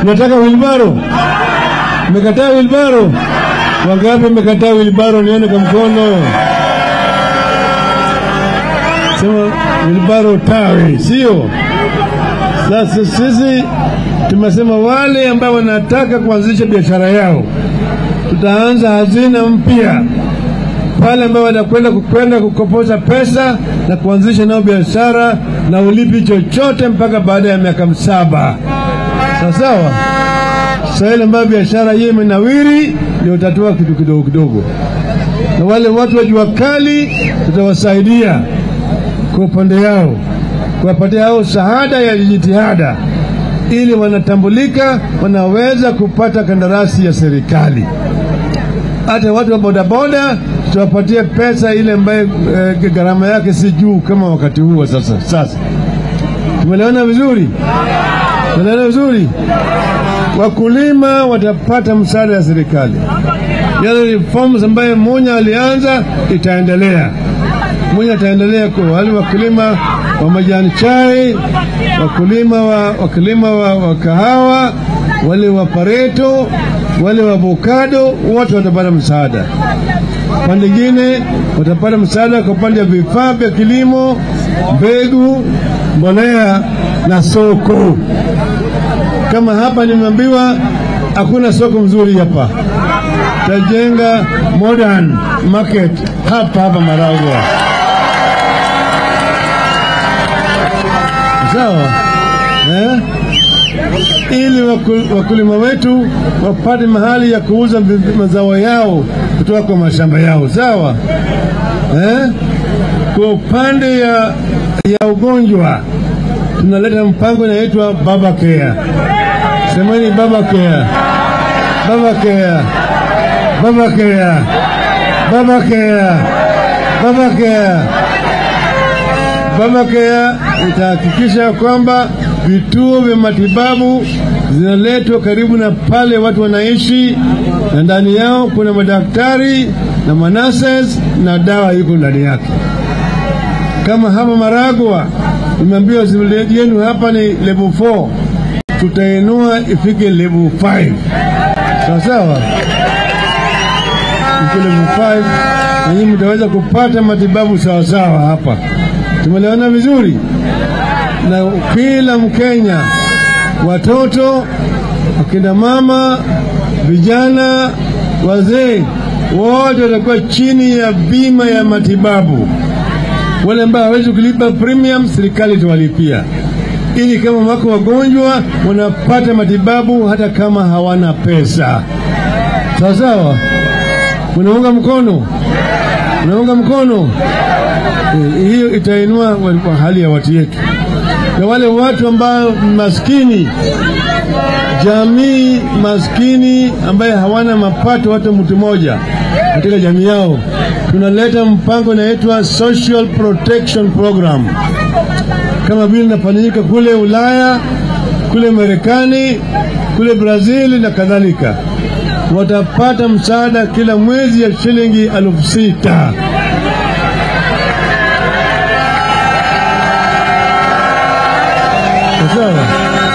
Nataka wilbaro. Mmekataa wilbaro? Wangapi mmekataa wilbaro? Nione kwa mkono. Sema wilbaro tawi, sio? Sasa sisi tumesema wale ambao wanataka kuanzisha biashara yao, tutaanza hazina mpya pale ambao wanakwenda kukwenda kukopoza pesa na kuanzisha nao biashara na ulipi chochote mpaka baada ya miaka saba. Sawa sawa. Sasa ile ambayo biashara hiyo imenawiri, ndio utatua kitu kidogo kidogo, na wale watu wa jua kali tutawasaidia kwa upande yao, kuwapatia hao shahada ya jitihada, ili wanatambulika, wanaweza kupata kandarasi ya serikali. Hata watu wa bodaboda tutawapatia pesa ile ambayo e, gharama yake si juu kama wakati huu wa sasa. Sasa tumeelewana vizuri, tumeelewana vizuri. Wakulima watapata msaada wa serikali. Yale reforms ambayo Munya alianza itaendelea. Munya ataendelea kwa wale wakulima wa majani chai, wakulima wa, wakulima wa, wa kahawa, wale wa pareto, wale wa avocado, wote watapata msaada. Pande ingine watapata msaada kwa upande wa vifaa vya kilimo, mbegu, mbolea na soko. Kama hapa nimeambiwa hakuna soko mzuri hapa, tajenga modern market hapa hapa Maragwa. Sawa eh? ili waku- wakulima wetu wapate mahali ya kuuza vi- mazao yao kutoka kwa mashamba yao. Sawa eh? Kwa upande ya, ya ugonjwa tunaleta mpango inaitwa Baba Care. Semeni Baba Care, Baba Care, Baba Care, Baba Care, Baba Care. Baba Care itahakikisha kwamba vituo vya matibabu zinaletwa karibu na pale watu wanaishi, na ndani yao kuna madaktari na manases na dawa iko ndani yake. Kama hapa Maragwa nimeambiwa hospitali yenu hapa ni level 4, tutainua ifike level 5. Sawa sawa, ifike level 5 na nyinyi mtaweza kupata matibabu sawa sawa hapa. Tumeelewana vizuri? Na kila Mkenya, watoto, akina mama, vijana, wazee, wote watakuwa chini ya bima ya matibabu. Wale ambao hawezi kulipa premium, serikali itawalipia, ili kama wako wagonjwa wanapata matibabu hata kama hawana pesa. Sawa sawa, unaunga mkono, unaunga mkono. Eh, hiyo itainua wa- kwa hali ya watu yetu, na wale watu ambao ni maskini, jamii maskini ambaye hawana mapato hata mtu mmoja katika jamii yao, tunaleta mpango inaitwa Social Protection Program, kama vile inafanyika kule Ulaya, kule Marekani, kule Brazil na kadhalika. Watapata msaada kila mwezi ya shilingi elfu sita. Sawa.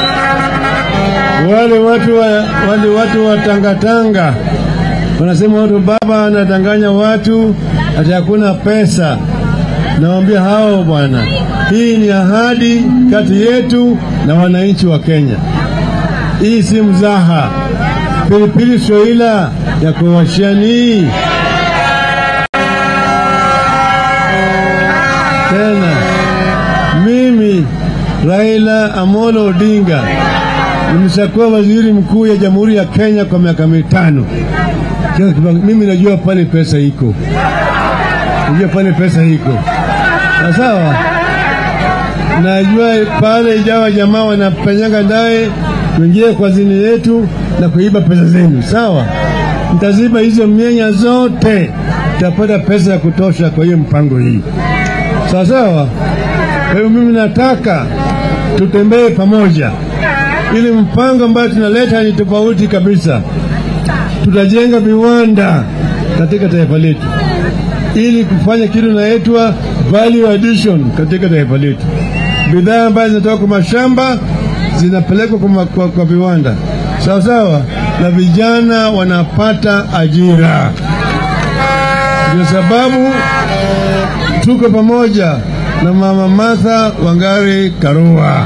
Wale watu wa, wale watu wa tangatanga wanasema watu baba anadanganya watu ati hakuna pesa. Nawaambia hao bwana, hii ni ahadi kati yetu na wananchi wa Kenya. Hii si mzaha. Pilipili soila ya kuwashani tena mimi Raila Amolo Odinga nimeshakuwa waziri mkuu ya Jamhuri ya Kenya kwa miaka mitano. Sasa Mimi najua pale pesa iko, najua pale pesa iko Na sawa. Najua pale ijawa jamaa wanapenyanga ndaye kuingia kwa zini yetu na kuiba pesa zenu, sawa. Mtaziba hizo mienya zote, tutapata pesa ya kutosha kwa hiyo mpango hii, sawa sawa. Kwa hiyo mimi nataka tutembee pamoja, ili mpango ambayo tunaleta ni tofauti kabisa. Tutajenga viwanda katika taifa letu ili kufanya kitu inaitwa value addition katika taifa letu. Bidhaa ambazo zinatoka kwa mashamba zinapelekwa kwa, kwa, kwa viwanda sawa sawa, na vijana wanapata ajira. Ndio sababu tuko pamoja na Mama Martha Wangari Karua.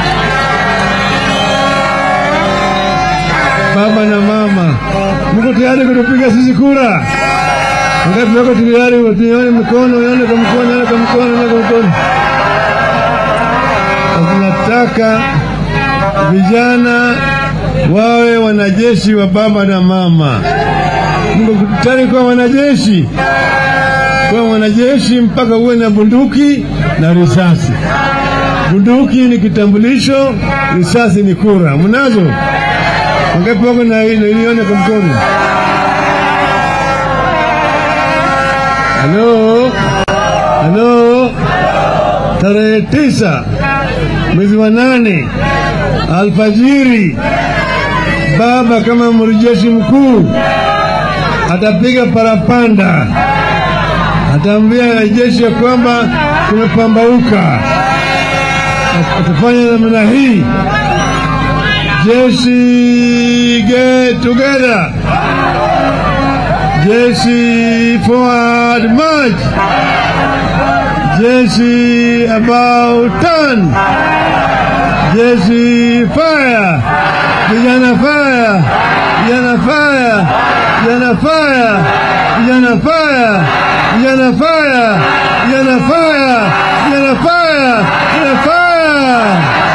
Baba na mama, mko tayari kutupiga sisi kura? Ngapi wako tayari? Tuone mikono, yone kwa mkono, yone kwa mkono, yone kwa mkono. Tunataka vijana wawe wanajeshi wa baba na mama. Mko tayari kuwa wanajeshi? Kuwa mwanajeshi mpaka uwe na bunduki na risasi. Bunduki ni kitambulisho, risasi ni kura. Mnazo? Wangapi wako na nione kwa mkono? Halo, halo, tarehe tisa mwezi wa nane alfajiri, baba kama mrejeshi mkuu atapiga parapanda, ataambia jeshi ya kwamba kumepambauka. Atafanya namna hii, jeshi get together, jeshi forward march, jeshi about turn, jeshi fire, vijana fire, vijana fire, vijana fire, vijana fire, vijana fire, vijana fire, vijana fire, vijana fire.